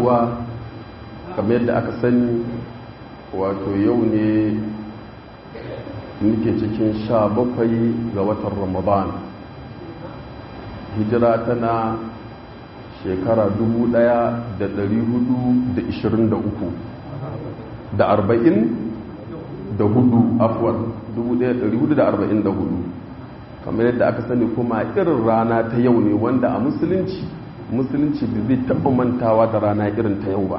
uwa kamar yadda aka sani wato yau ne muke cikin sha bakwai ga watan ramadan hijira tana shekara 1423 da arba'in da hudu afuwar 1444 kamar yadda aka sani kuma irin rana ta yau ne wanda a musulunci musulunci da zai taɓa mantawa da rana irin ta yau ba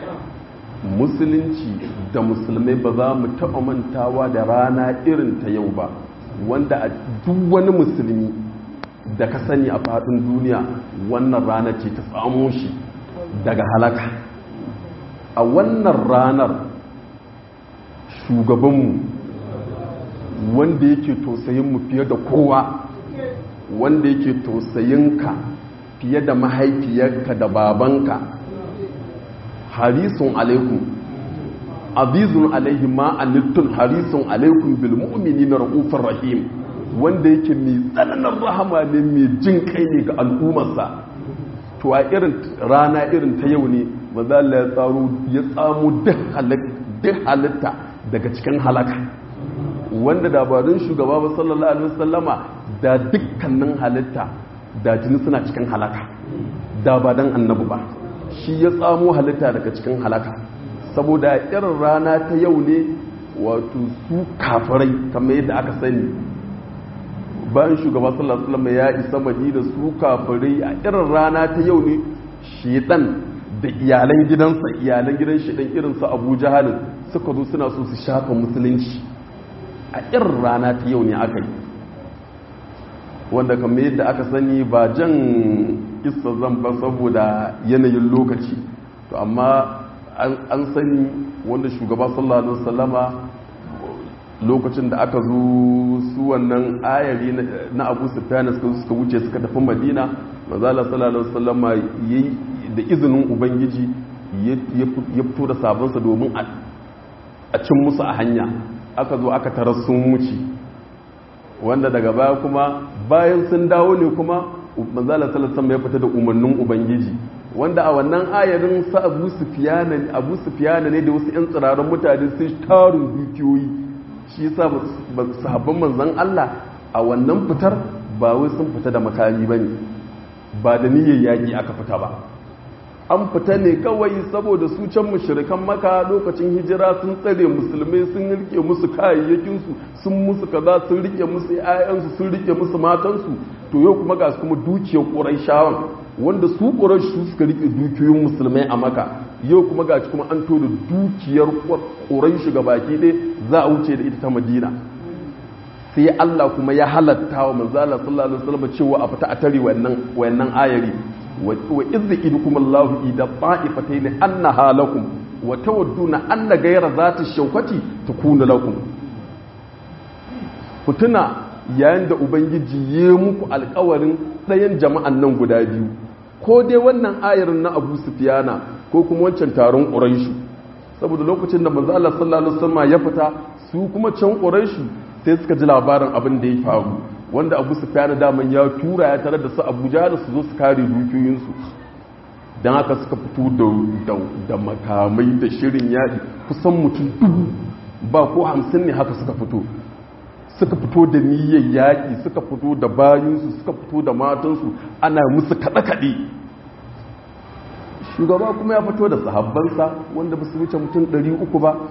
musulunci da musulmai ba za mu taɓa mantawa da rana irin ta yau ba wanda a duk wani musulmi da ka sani a faɗin duniya wannan rana ce ta tsamo shi daga halaka a wannan ranar shugabanmu wanda yake tausayinmu fiye da kowa wanda yake tausayinka fiye da mahaifiyarka da babanka harisun alaikum azizun alaihi ma anittun harisun alaikum bil mu'minina raufur rahim wanda yake mai tsananin rahama ne mai jin kai ne ga al'ummarsa to a irin rana irin ta yau ne maza Allah ya tsaro ya tsamo duk halitta daga cikin halaka wanda dabarun shugaba ba sallallahu alaihi wasallama da dukkanin halitta da jini suna cikin halaka da ba dan annabi ba shi ya tsamo halitta daga cikin halaka saboda irin rana ta yau ne wato su kafirai kamar yadda aka sani bayan shugaba sallallahu alaihi wasallam ya isa madina su kafirai a irin rana ta yau ne shedan da iyalan gidansa iyalan gidan shedan irin su Abu Jahal suka zo suna so su shafa musulunci a irin rana ta yau ne aka yi wanda kamar yadda aka sani ba jan kissa zan ba saboda yanayin lokaci to amma an sani wanda shugaba sallallahu alaihi wasallama lokacin da aka zo su wannan ayari na abu sufyan suka suka wuce suka tafi madina manzala sallallahu alaihi wasallama yayi da izinin ubangiji ya fito da sabonsa domin a cin musu a hanya aka zo aka tarar sun wuce wanda daga baya kuma bayan sun dawo ne kuma manzala sallallahu ya fita da umarnin ubangiji wanda a wannan ayarin sa abu sufiyana abu sufiyana ne da wasu yan tsiraran mutane sun tarin dukiyoyi shi yasa sahabban manzon Allah a wannan fitar ba wai sun fita da makami bane ba da niyyar yaki aka fita ba an fita ne kawai saboda su can mushrikan maka lokacin hijira sun tsare musulmai sun rike musu kayayyakinsu sun musu kaza sun rike musu 'ya'yansu sun rike musu matansu to yau kuma ga su kuma dukiyar ƙurayshawan wanda su ƙuraysh suka rike dukiyoyin musulmai a maka yau kuma ga kuma an to da dukiyar ƙuraysh ga baki ɗaya za a wuce da ita ta madina sai Allah kuma ya halatta wa manzala sallallahu alaihi wasallam cewa a fita a tare wannan wayannan ayari wa idza idukum Allahu ida ta'ifatayn annaha lakum wa tawadduna anna ghayra zati shawkati takunu lakum kutuna yayin da ubangiji ya muku alƙawarin ɗayan jama'an nan guda biyu ko dai wannan ayarin na Abu Sufyana ko kuma wancan taron Quraysh saboda lokacin da manzo Allah sallallahu alaihi wasallam ya fita su kuma can Quraysh sai suka ji labarin abin da ya faru wanda abu su fiye daman ya tura ya tare da su abuja da su zo su kare dukiyoyinsu don haka suka fito da makamai da shirin yaɗi kusan mutum dubu ba ko hamsin ne haka suka fito suka fito da niyyar yaƙi suka fito da bayansu suka fito da matansu ana musu kaɗe-kaɗe shugaba kuma ya fito da sahabbansa wanda ba su wuce mutum 300 ba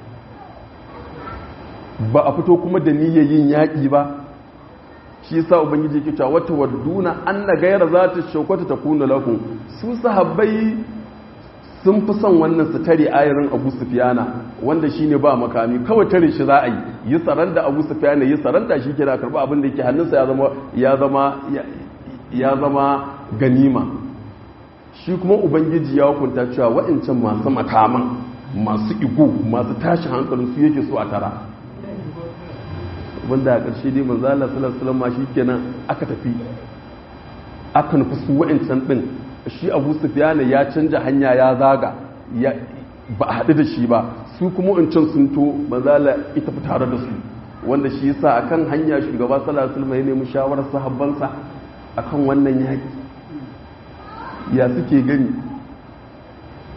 ba a fito kuma da niyyar yin yaƙi ba shi yasa ubangiji yake cewa wata wadduna anna gaira za ta shaukata ta kuna lakum su sahabbai sun fi son wannan su tare ayarin Abu Sufyana wanda shine ba makami kawai tare shi za a yi yi saranda Abu Sufyana yi saranda shi kira karba abin da yake hannunsa ya zama ya zama ya zama ganima shi kuma ubangiji ya hukunta cewa wa'ancan masu makaman masu igo masu tashi hankalin su yake so a tara wanda a ƙarshe dai manzo Allah sallallahu alaihi wasallam shikenan aka tafi aka nufi su wa'ancan din shi Abu Sufyan ya canja hanya ya zaga ya ba a haɗu da shi ba su kuma wancan sun to manzo Allah ita fi tare da su wanda shi yasa akan hanya shugaba sallallahu alaihi wasallam ya nemi shawarar sahabbansa akan wannan yaki ya suke gani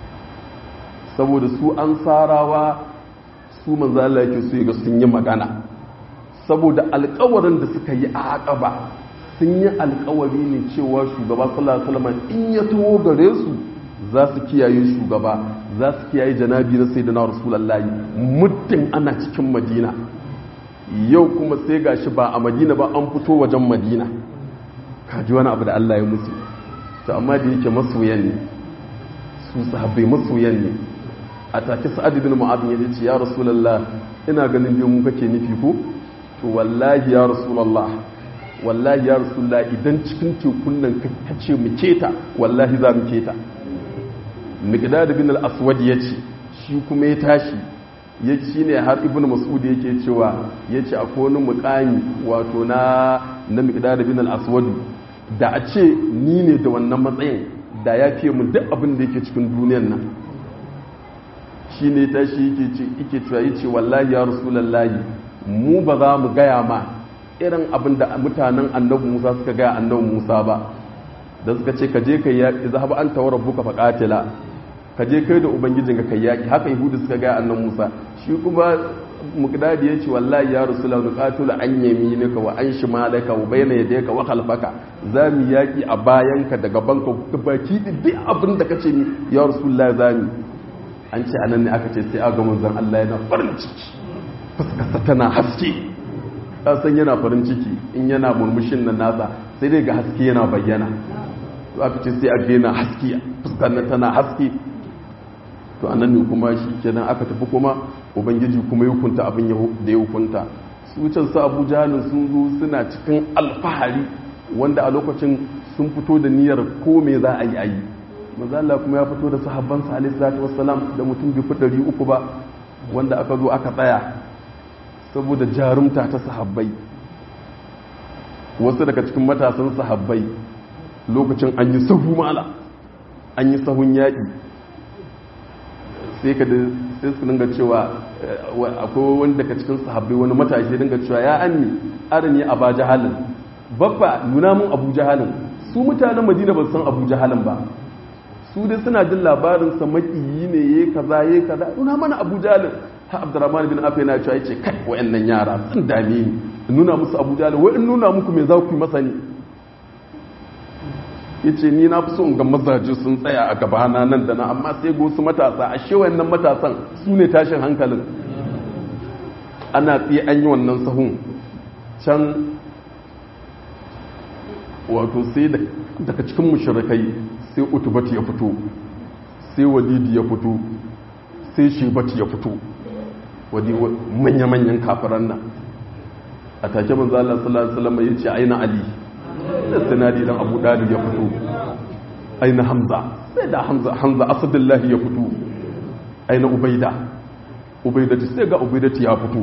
saboda su an sarawa su manzo Allah yake so ga sun yi magana saboda alƙawarin da suka yi a aqaba sun yi alƙawari ne cewa shugaba sallallahu alaihi wasallam in ya taho gare su za su kiyaye shugaba za su kiyaye janabi na sayyidina rasulullahi muddin ana cikin madina yau kuma sai gashi ba a madina ba an fito wajen madina kaji wani abu da Allah ya musu to amma da yake masoyan ne su sahabbai masoyan ne a take sa'ad ibn mu'adh ya ce ya rasulullah ina ganin dai mu kake nufi ko to wallahi ya rasulullah wallahi ya rasulullah idan cikin tekun nan ka ce mu keta wallahi za mu keta miqdad bin al-aswad yace shi kuma ya tashi ya ci ne har ibn mas'ud yake cewa yace akwai wani muqami wato na na miqdad bin al-aswad da a ce ni ne da wannan matsayin da ya fiye mun duk abin da yake cikin duniyan nan shi ne ta shi yake cewa yi ce wallahi ya rasulallahi mu ba za mu gaya ma irin abin da mutanen annabi musa suka gaya annabi musa ba da suka ce ka je ka yaƙi za ba an tawar buka faƙatila ka je kai da ubangijin ka kai yaƙi haka yahudu suka gaya annabi musa shi kuma mukdadi ya ce wallahi ya rasula nuqatulu an yaminika wa an shimalaka wa bayna yadayka wa khalfaka zamu yaki a bayanka da gabanka baki duk abin da kace ni ya rasulullahi zamu an ce anan ne aka ce sai aga manzon Allah yana farin ciki fuskarsa tana haske ka san yana farin ciki in yana murmushin nan nasa sai dai ga haske yana bayyana to aka ce sai aga yana haske fuskar nan tana haske to anan ne kuma shi kenan aka tafi kuma ubangiji kuma ya hukunta abin da ya hukunta su can su abu jahalin sun zo suna cikin alfahari wanda a lokacin sun fito da niyyar ko me za a yi a yi mazala kuma ya fito da sahabban sa alaihi salatu wassalam da mutum bai fi ɗari uku ba wanda aka zo aka tsaya saboda jarumta ta sahabbai wasu daga cikin matasan sahabbai lokacin an yi sahu mala an yi sahun yaƙi sai ka sai su dinga cewa akwai wani daga cikin sahabbai wani matashi dinga cewa ya anni arini aba jahalin babba nuna mun abu jahalin su mutanen madina ba san abu jahalin ba su dai suna jin labarin sa makiyi ne yayi kaza yayi kaza nuna mana abu jahalin ha abdurrahman bin afa yana cewa yace kai wayannan yara sun dame ni nuna musu abu jahalin wai in nuna muku me za ku yi masa ne ya ce ni na fi so ga mazaje sun tsaya a gabana nan da na amma sai ga wasu matasa a shi wannan matasan su ne tashin hankalin ana tsaye an yi wannan sahun can wato sai daga cikin mushrikai sai utubati ya fito sai walidi ya fito sai shebati ya fito wadi manya-manyan kafiran nan a take manzo Allah sallallahu alaihi wasallam yace aina ali da sinadi dan abu dalib ya fito aina hamza sai da hamza hamza asadullahi ya fito aina ubaida ubaida sai ga ubaida ya fito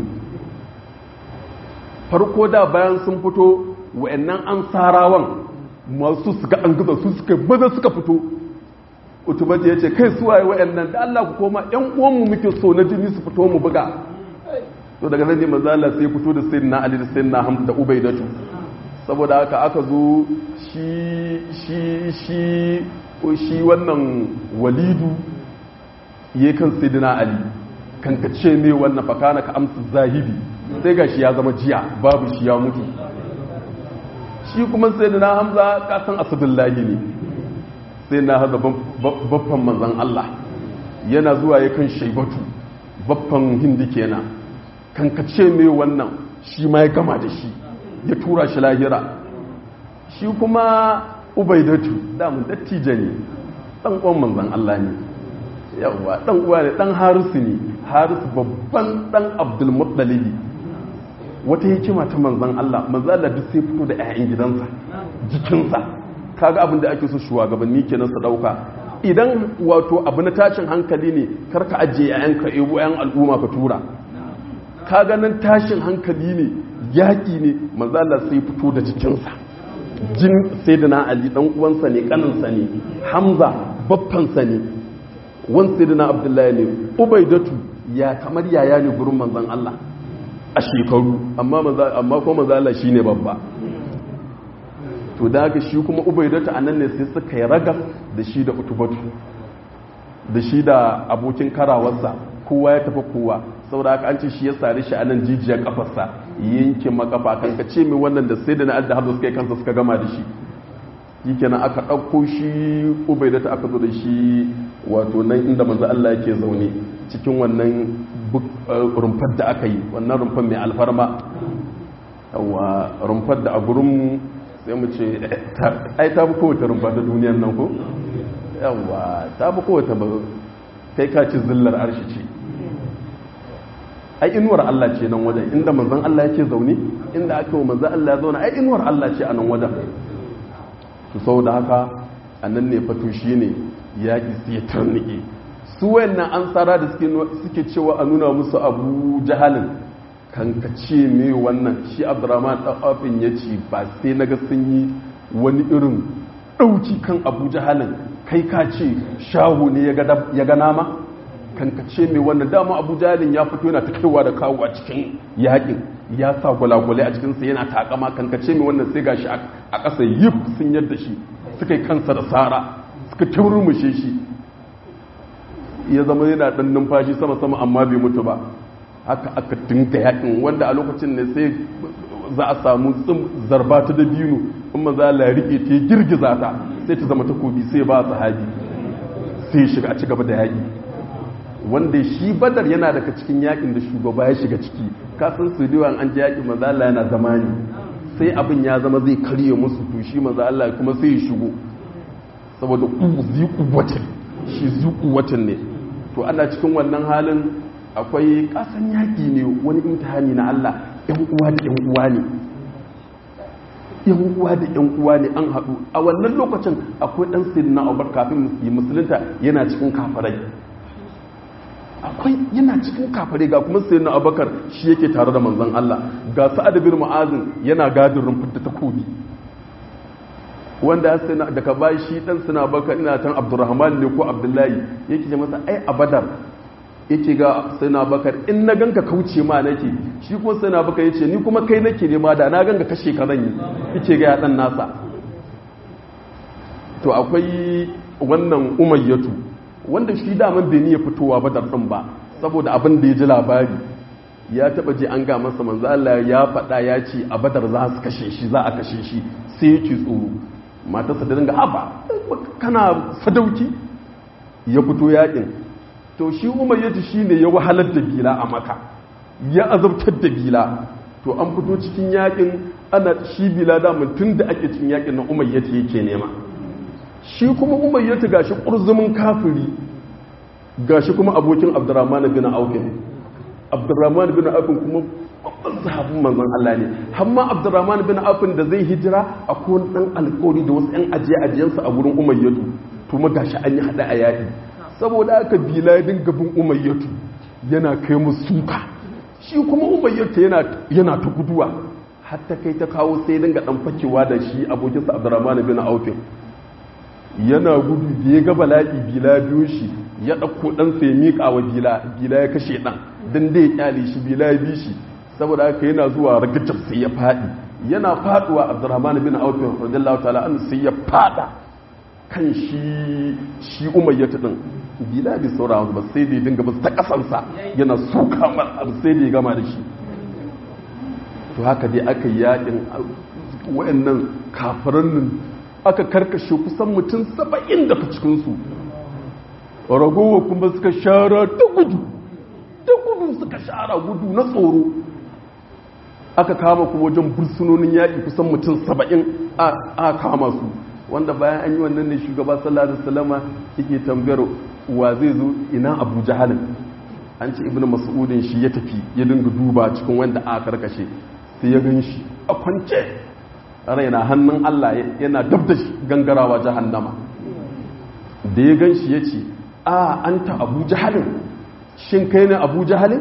farko da bayan sun fito wa'annan ansarawan masu suka an gaza su suka baza suka fito utubati ya ce kai suwaye wa'annan da Allah ku koma yan uwanmu muke so na jini su fito mu buga to daga nan ne manzo Allah sai fito da sayyidina Ali da sayyidina Hamza da Ubaidatu saboda haka aka zo shi shi shi shi wannan walidu ya kan sayyidina ali kan ka ce me wannan fakana ka amsa zahidi sai ga shi ya zama jiya babu shi ya mutu shi kuma sayyidina hamza ka san asadullahi ne sai na haza baffan manzan Allah yana zuwa ya kan shaibatu baffan hindi kenan kan ka ce me wannan shi ma ya gama da shi ya tura shi lahira shi kuma ubaidatu damun dattijo ne dan uwan manzan Allah ne yawa dan uwa ne dan harisu ne harisu babban dan abdul muttalibi wata hikima ta manzan Allah manzan Allah duk sai fito da 'ya'yan gidansa jikinsa kaga abin da ake so shugabanni kenan su dauka idan wato abu na tashin hankali ne karka ajiye 'ya'yanka ebo 'yan al'umma ka tura kaga nan tashin hankali ne yaƙi ne manzala sai fito da jikinsa jin sai da na ali ɗan uwansa ne ƙaninsa ne hamza baffansa ne wan sai da na abdullahi ne ubaidatu ya kamar yaya ne gurin manzan allah a shekaru amma kuma manzala shi ne babba to da haka shi kuma ubaidatu a nan ne sai suka yi ragas da shi da utubatu da shi da abokin karawarsa kowa ya tafi kowa saboda haka an ce shi ya sare shi a nan jijiyar kafarsa yankin makafa kan ka ce mai wannan da sai da na adda hazo suka yi kansa suka gama da shi shi kenan aka ɗauko shi ubaida ta aka zo da shi wato nan inda manzo Allah yake zaune cikin wannan rumfar da aka yi wannan rumfar mai alfarma yawa rumfar da a gurin sai mu ce ai ta fi kowace rumfa ta duniyar nan ko yawa ta fi kowace ba kai ka ci zillar arshi ce ai inuwar Allah ce nan wajen inda manzon Allah yake zaune inda aka yi manzon Allah ya zaune ai inuwar Allah ce a nan wajen to saboda haka a nan ne fato shi ne yaƙi su ya tarnike su wayannan an tsara da suke cewa a nuna musu abu jahalin kankace mai wannan shi abdurrahman ɗan'afin ya ce ba sai na ga sun yi wani irin ɗauki kan abu jahalin kai ka ce shahu ne ya ga nama kankace mai wannan dama abu jahalin ya fito yana ta kaiwa da kawo a cikin yaƙin ya sa gwalagwale a cikinsa yana takama kankace mai wannan sai gashi a ƙasa yif sun yadda shi suka yi kansa da tsara suka turmushe shi ya zama yana ɗan numfashi sama-sama amma bai mutu ba haka aka dinga yakin wanda a lokacin ne sai za a samu zarba ta dabino in maza la rike ta girgiza ta sai ta zama takobi sai ba sahabi sai shiga a ci gaba da yaki wanda shi badar yana daga cikin yakin da shugaba ya shiga ciki kasan su diwan an ji yakin maza Allah yana zama ne sai abin ya zama zai karye musu to shi maza Allah kuma sai ya shigo saboda ziku watan shi zuku watan ne to ana cikin wannan halin akwai kasan yaƙi ne wani imtihani na Allah ‘yan uwa da ‘yan uwa ne ‘yan uwa da ‘yan uwa ne an haɗu a wannan lokacin akwai ɗan sirri na abar kafin yi musulunta yana cikin kafarai akwai yana cikin kafarai ga kuma sirri na abakar shi yake tare da manzan Allah ga sa'ad bin ma'azin yana gadin rumfar da takobi wanda ya daga bayi shi ɗan suna baka ina tan abdurrahman ne ko abdullahi yake ce masa ai a badar yake ga sai na bakar in na ganka kauce ma nake shi kuma sai na bakar yace ni kuma kai nake nema da na ganka kashe ka zan yi yake ga ya dan nasa to akwai wannan umayyatu wanda shi daman bai ya fitowa ba din ba saboda abin da ya ji labari ya taba je an ga masa manzo Allah ya faɗa ya ce a badar za su kashe shi za a kashe shi sai yake tsoro matarsa da dinga haba kana sadauki ya fito yakin to shi umayyatu shi ne ya wahalar da bila a maka ya azabtar da bila to an fito cikin yakin ana shi bila damun tun da ake cikin yakin na umayyatu yake nema shi kuma umayyatu gashi ƙurzumin kafiri gashi kuma abokin abdurrahman bin aufin abdurrahman bin aufin kuma babban sahabin manzon Allah ne hamma abdurrahman bin aufin da zai hijira akwai dan alƙawari da wasu 'yan ajiye ajiyansa a gurin umayyatu to ma gashi an yi hada a yaƙi saboda aka bila ya dinga bin umayyatu yana kai mu suka shi kuma umayyatu yana ta guduwa hatta kai ta kawo sai dinga dan fakewa da shi abokinsa abdurrahman bin aufin yana gudu da ya ga bala'i bila biyo shi ya ɗauko ɗan sai miƙa wa bila bila ya kashe ɗan don da ya ƙyale shi bila ya bi shi saboda haka yana zuwa ragajar sai ya faɗi yana faɗuwa abdurrahman bin aufin radiyallahu ta'ala an sai ya faɗa kan shi shi umayyatu din bila bi saura ba sai da ya dinga ba ta kasansa yana suka mar abu sai da ya gama da shi to haka dai aka yi yakin wayannan kafiran nan aka karkashe kusan mutum saba'in daga cikinsu ragowa kuma suka shara ta gudu ta gudu suka shara gudu na tsoro aka kama kuma wajen bursunonin yaƙi kusan mutum saba'in a kama su wanda bayan an yi wannan ne shugaba sallallahu alaihi wasallama yake tambayar wa zai zo ina abu jahalin an ce ibnu mas'udin shi ya tafi ya dinga duba cikin wanda aka karkashe sai ya gan shi a kwance raina hannun Allah yana dab da gangarawa jahannama da ya gan shi ya ce a anta abu jahalin shin kai ne abu jahalin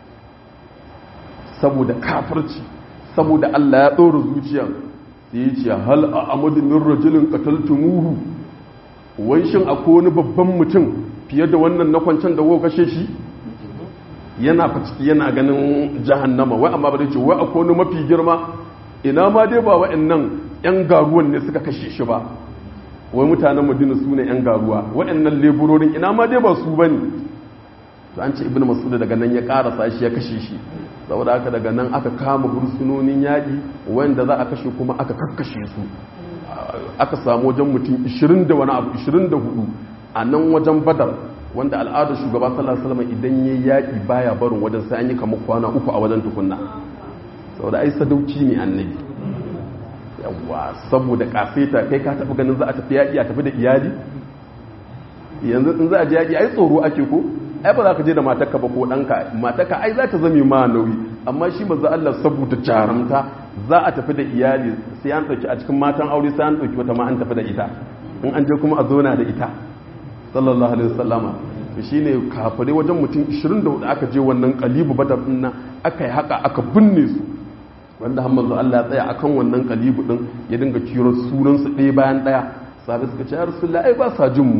saboda kafirci saboda Allah ya ɗora zuciyar sai ya ce hal a amadu min rajulin qataltumuhu wai shin akwai wani babban mutum fiye da wannan na kwancan da kuka kashe shi yana ciki yana ganin jahannama wai amma ba ce wai akwai wani mafi girma ina ma dai ba wa'annan yan garuwan ne suka kashe shi ba wai mutanen madina su ne yan garuwa waɗannan leburorin ina ma dai ba su ba ne to an ce ibn masud daga nan ya karasa shi ya kashe shi saboda haka daga nan aka kama bursunonin yaƙi wanda za a kashe kuma aka kakkashe su aka samu wajen mutum 20 da wani abu 24 a nan wajen badar wanda al'adar shugaba sallallahu alaihi wasallam idan yayi yaƙi baya barin wajen sai an yi kamar kwana uku a wajen tukunna saboda ai sadauki ne annabi yawa saboda kafeta kai ka taɓa ganin za a tafi yaƙi a tafi da iyali yanzu in za a je yaƙi ai tsoro ake ko ai ba za ka je da matarka ba ko ɗanka matarka ai za ta zame ma nauyi amma shi maza Allah saboda jarumta za a tafi da iyali sai an ɗauki a cikin matan aure sai an ɗauki wata ma an tafi da ita in an je kuma a zona da ita sallallahu alaihi wasallama to shine kafare wajen mutum 24 aka je wannan kalibu badar din nan aka yi haka aka binne su wanda har manzo Allah ya tsaya akan wannan kalibu din ya dinga kiro sunan su ɗaya bayan ɗaya sahabbai suka ce ya rasulullahi ai ba sa jin mu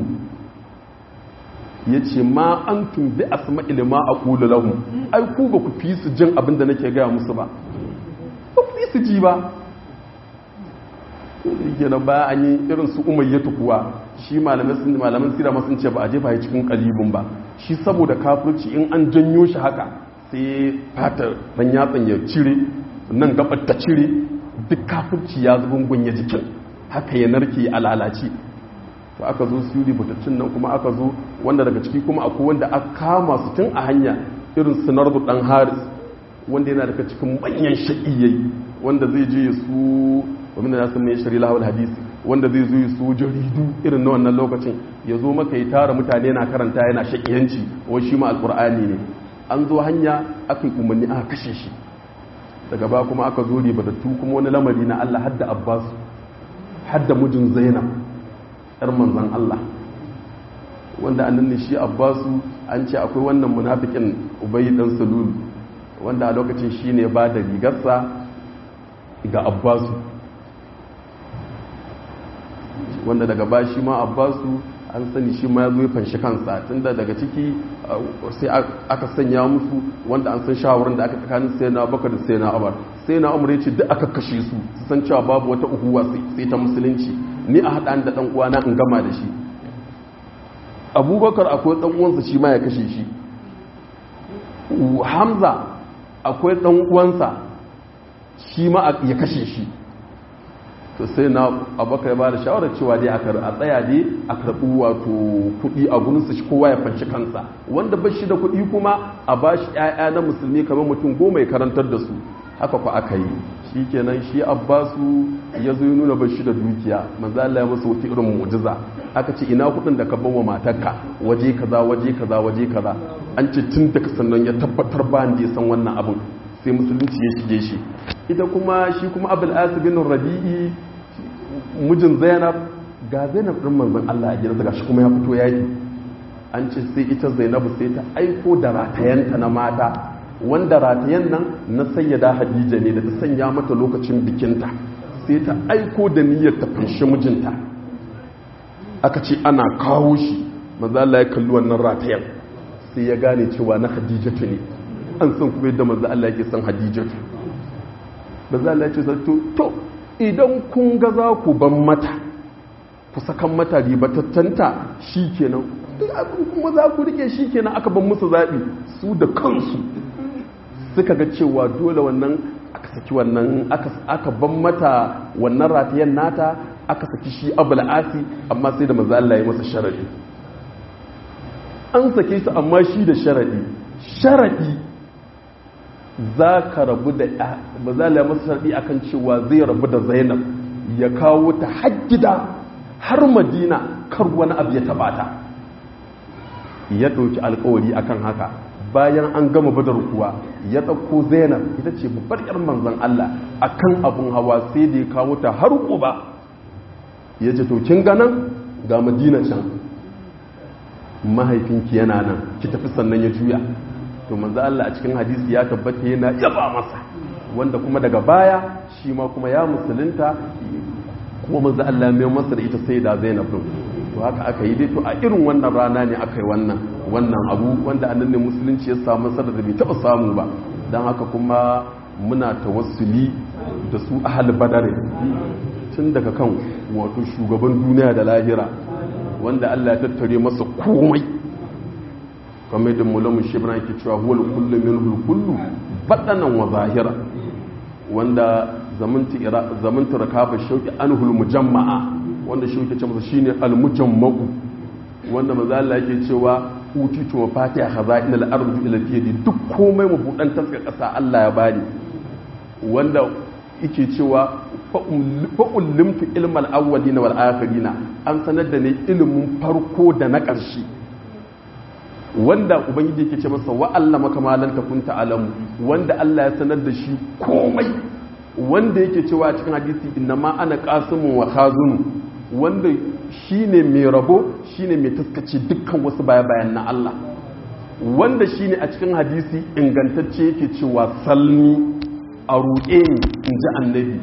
ya ce ma an tumbi asma ilima a kula lahun ai ku ba ku fi su jin abinda nake gaya musu ba ba ku fi su ji ba kenan ba an yi irin su umayyatu kuwa shi malamin sira masu ce ba a jefa ya cikin kalibin ba shi saboda kafirci in an janyo shi haka sai fatar dan yatsan ya cire nan gabar ta cire duk kafirci ya zubungun ya jikin haka ya narke a lalace to aka zo su rubutattun nan kuma aka zo wanda daga ciki kuma akwai wanda aka kama su tun a hanya irin sinar dan haris wanda yana daga cikin manyan shaƙiyayi wanda zai je su wani da nasu mai shari lahawar hadisi wanda zai zo su jaridu irin na wannan lokacin ya zo maka yi tara mutane na karanta yana shaƙiyanci wani shi ma alƙur'ani ne an zo hanya aka yi umarni aka kashe shi daga ba kuma aka zo ribatattu kuma wani lamari na allah hadda abbasu hadda mijin zainab yar manzan Allah wanda annan ne shi abbasu an ce akwai wannan munafikin ubayi dan salul wanda a lokacin shi ne ba da rigarsa ga abbasu wanda daga ba shi ma abbasu an sani shi ma ya zo ya fanshi kansa tunda daga ciki sai aka sanya musu wanda an san shawarar da aka tsakanin sai na bakar da sai na abar sai na umar ya ce duk aka kashe su su san cewa babu wata uhuwa sai ta musulunci ni a haɗa da ɗan uwana in gama da shi abubakar akwai ɗan uwansa shi ma ya kashe shi hamza akwai ɗan uwansa shi ma ya kashe shi to sai na abubakar ba da shawarar cewa dai a tsaya dai a karɓi wato kuɗi a gurinsa shi kowa ya fanci kansa wanda ba shi da kuɗi kuma a ba shi 'ya'ya na musulmi kamar mutum goma ya karantar da su haka ku aka yi shi kenan shi abbasu ya zo nuna ba shi da dukiya manzo Allah ya masa wata irin mu'jiza aka ce ina kudin da ka bawa matarka waje kaza waje kaza waje kaza an ce tun daga sannan ya tabbatar ba da ya san wannan abin sai musulunci ya shige shi ita kuma shi kuma abul asib bin rabi'i mijin zainab ga zainab din manzon Allah a gidansa gashi kuma ya fito yaki an ce sai ita zainabu sai ta aiko da ratayanta na mata wanda ratayen nan na sayyada hadija ne da ta sanya mata lokacin bikinta sai ta aiko da niyyar ta fanshi mijinta aka ce ana kawo shi maza Allah ya kalli wannan ratayen sai ya gane cewa na hadijatu ne an san kuma yadda maza Allah yake san hadijatu maza Allah ya ce zato to idan kun ga za ku ban mata ku sakan mata ribatattanta shi kenan kuma za ku rike shi kenan aka ban musu zaɓi su da kansu suka ga cewa dole wannan aka saki wannan aka ban mata wannan ratayen nata aka saki shi abul asi amma sai da manzo Allah ya masa sharadi an sake su amma shi da sharadi sharadi za ka rabu da manzo Allah ya masa sharadi akan cewa zai rabu da Zainab ya kawo ta har gida har Madina kar wani abu ya tabata ya ɗauki alkawari akan haka bayan an gama badar kuwa ya ɗauko zainab ita ce babbar yar manzan Allah akan abun hawa sai da ya kawo ta har ba ya ce to kin ganan ga madina can mahaifinki yana nan ki tafi sannan ya juya to manzan Allah a cikin hadisi ya tabbata yana yaba masa wanda kuma daga baya shi ma kuma ya musulunta kuma manzan Allah mai masa da ita sai da zainab din to haka aka yi dai to a irin wannan rana ne aka yi wannan wannan abu wanda annan ne musulunci ya samu sadar da bai taba samu ba don haka kuma muna tawassuli da su ahal badare tun daga kan wato shugaban duniya da lahira wanda Allah ya tattare masa komai kamar da mulamun shibra yake cewa huwal kullu minhu kullu badanan wa zahira wanda zamantar rakabar shauki anhul mujamma'a wanda shauki ce masa shine al-mujamma'u wanda maza Allah yake cewa utitu wa fatiha khaza'in al-ardi ila yadi duk komai mabudan taska kasa Allah ya bani wanda yake cewa fa ullimtu ilmal awwalina wal akhirina an sanar da ni ilimin farko da na ƙarshe wanda ubangiji yake ce masa wa Allah makamalan takun ta'alamu wanda Allah ya sanar da shi komai wanda yake cewa cikin hadisi inna ma ana qasimun wa khazun wanda shine mai rabo shine mai taskace dukkan wasu baya bayan na Allah wanda shine a cikin hadisi ingantacce yake cewa salni a roƙe ni in ji annabi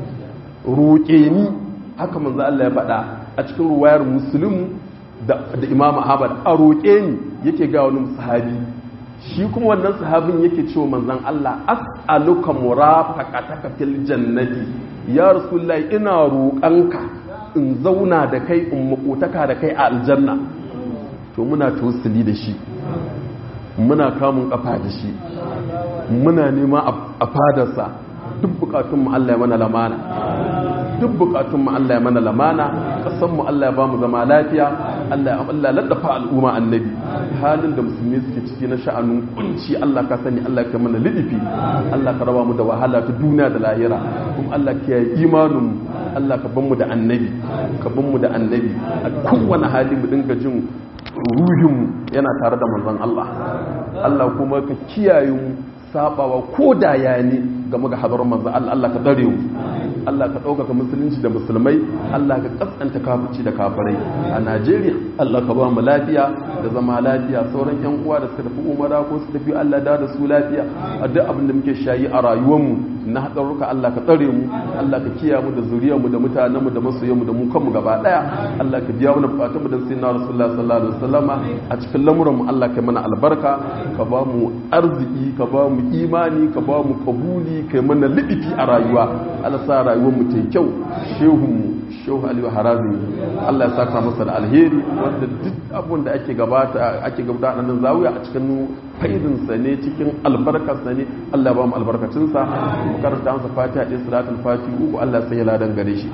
roƙe ni haka manzo Allah ya faɗa a cikin ruwayar muslim da imam ahmad a roƙe ni yake ga wani sahabi shi kuma wannan sahabin yake cewa manzon Allah as'aluka murafaqataka fil jannati ya rasulullahi ina roƙanka in zauna da kai in makotaka da kai a aljanna to muna tausili da shi muna kamun kafa da shi muna nema a fadarsa duk bukatun mu Allah ya mana lamana duk bukatun mu Allah ya mana lamana kasan mu Allah ya ba mu zama lafiya Allah ya Allah laddafa al'umma annabi halin da musulmi suke ciki na sha'anin kunci Allah ka sani Allah ka mana lidifi Allah ka raba mu da wahala ta duniya da lahira kuma Allah ka yi imanin mu Allah ka ban mu da annabi ka ban mu da annabi a kowane hali mu dinga jin ruhinmu yana tare da manzon Allah Allah kuma ka kiyaye mu sabawa ko da ya ne game ga hadarin manzon Allah Allah ka dare mu Allah ka ɗaukaka musulunci da musulmai Allah ka kaskanta kafirci da kafirai a Najeriya Allah ka ba mu lafiya da zama lafiya sauran yan uwa da suka tafi umara ko su tafi Allah da da su lafiya a duk abin da muke shayi a rayuwarmu na haɗarurruka Allah ka tsare mu Allah ka kiyaye mu da zuriyar mu da mutanen mu da masoyan mu da mu kanmu gaba daya Allah ka biya mana bukatun mu da sayyidina Rasulullah sallallahu alaihi wasallama a cikin lamuran mu Allah ka mana albarka ka ba mu arziki ka ba mu imani ka ba mu kabuli kai mana lidifi a rayuwa Allah sa rayuwar mu ta kyau shehu mu shehu Aliyu Harazi Allah ya saka masa da alheri wanda duk abun da ake gabata ake gabata nan zawiya a cikin faidinsa ne cikin albarkarsa ne Allah ba mu albarkacinsa mu karanta masa fatiha ɗin salatul fati uku Allah sai ya ladan gare shi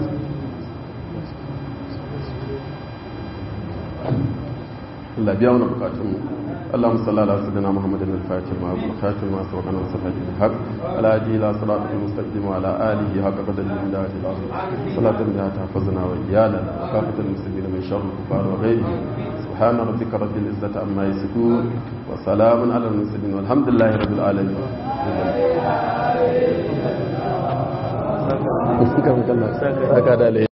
Allah biya wani bukatun mu اللهم صل على سيدنا محمد الفاتح ما الخاتم ما سبق لنا صلاة الحق على هدي الى صراط المستقيم وعلى اله حق قدر الامداد العظيم صلاة بها تحفظنا وايانا وكافة المسلمين من شر الكفار وغيرهم سبحان ربك رب العزة عما يصفون وسلام على المرسلين والحمد لله رب العالمين Saka da